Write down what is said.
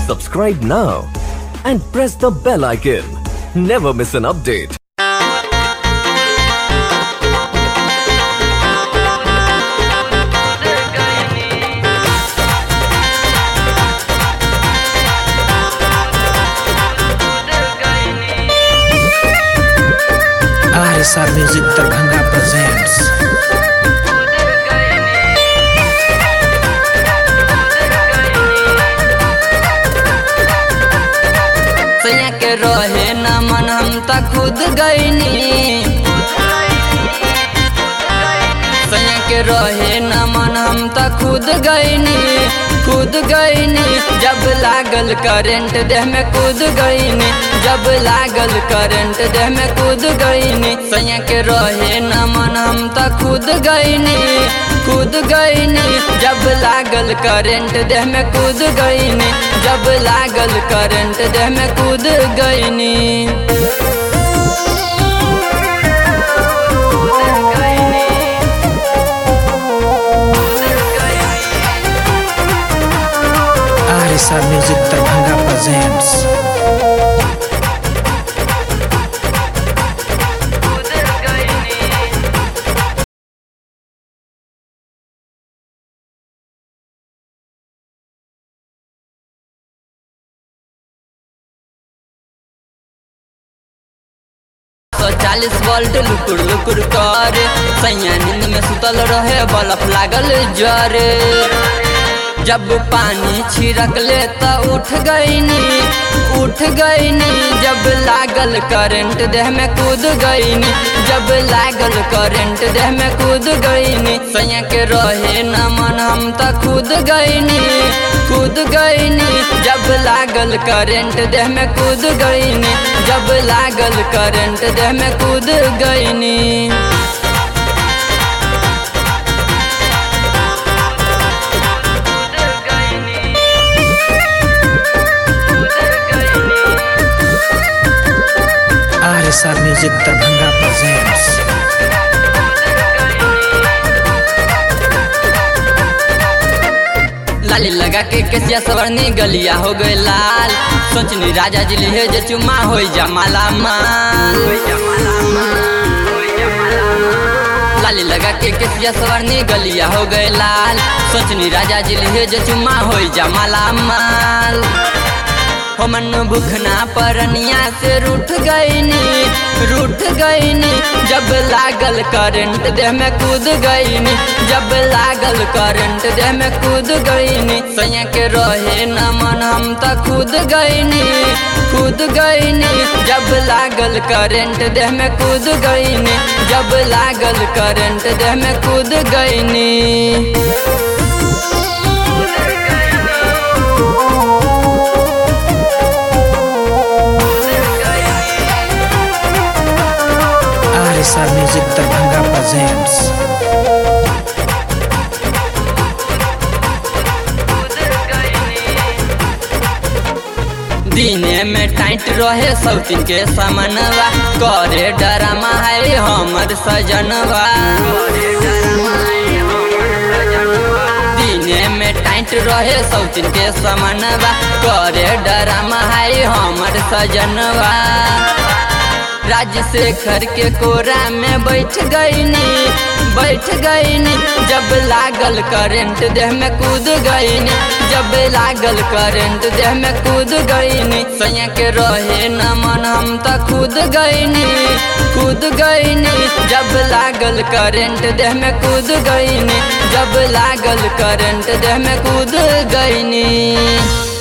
Subscribe now and press the bell icon. Never miss an update. RSR Music Darbhanga presents सैया के रहे न मन हम त खुद गईनी सैया के रहे न मन हम त खुद गईनी खुद गईनी जब लागल करंट देह में कूद गईनी जब लागल करंट देह में कूद गईनी सैया के रहे न मन हम त खुद गईनी कूद गईनी जब लागल करंट देह में कूद गईनी जब लागल करंट देह में कूद गईनी RSR Music Darbhanga presents सौ चालीस वोल्ट लुकुर लुकुर कर सैया नींद में सुतल रहे बल्ब लागल जर जब पानी छिड़क ले त उठ गईनी उठ गईनी जब लागल करंट देह में कूद गईनी जब लागल करंट देह में कूद गईनी सैया के रहे न मन हम त कूद गईनी कूद गईनी जब लागल करंट देह में कूद गईनी जब लागल करंट देह में कूद गईनी RSR Music Darbhanga presents लाली लगा के केसिया सवरनी गलिया हो गए लाल सोचनी राजा जी लिहे जे चुमा हो जा माला माल लाली लगा के केसिया सवरनी गलिया हो गए लाल सोचनी राजा जी लिहे जे चुमा हो जा माला माल हमन भूखना परनिया से रूठ गईनी रूठ गईनी जब लागल करंट देह में कूद गईनी जब लागल करंट देह में कूद गईनी सैया के रहे न मन हम त कूद गईनी कूद गईनी जब लागल करंट देह में कूद गईनी जब लागल करंट देह में कूद गईनी RSR Music Darbhanga presents दिने में टाइट रहे सौतीन के समनवा करे डरामा है हमर सजनवा दिने में टाइट रहे सौतीन के समनवा करे डरामा है हमर सजनवा राजशेखर के कोरा में बैठ गईनी बैठ गईनी जब लागल करंट देह में कूद गईनी जब लागल करंट देह में कूद गईनी सैया के रहे न मन हम त कूद गईनी कूद गईनी जब लागल करंट देह में कूद गईनी जब लागल करंट देह में कूद गईनी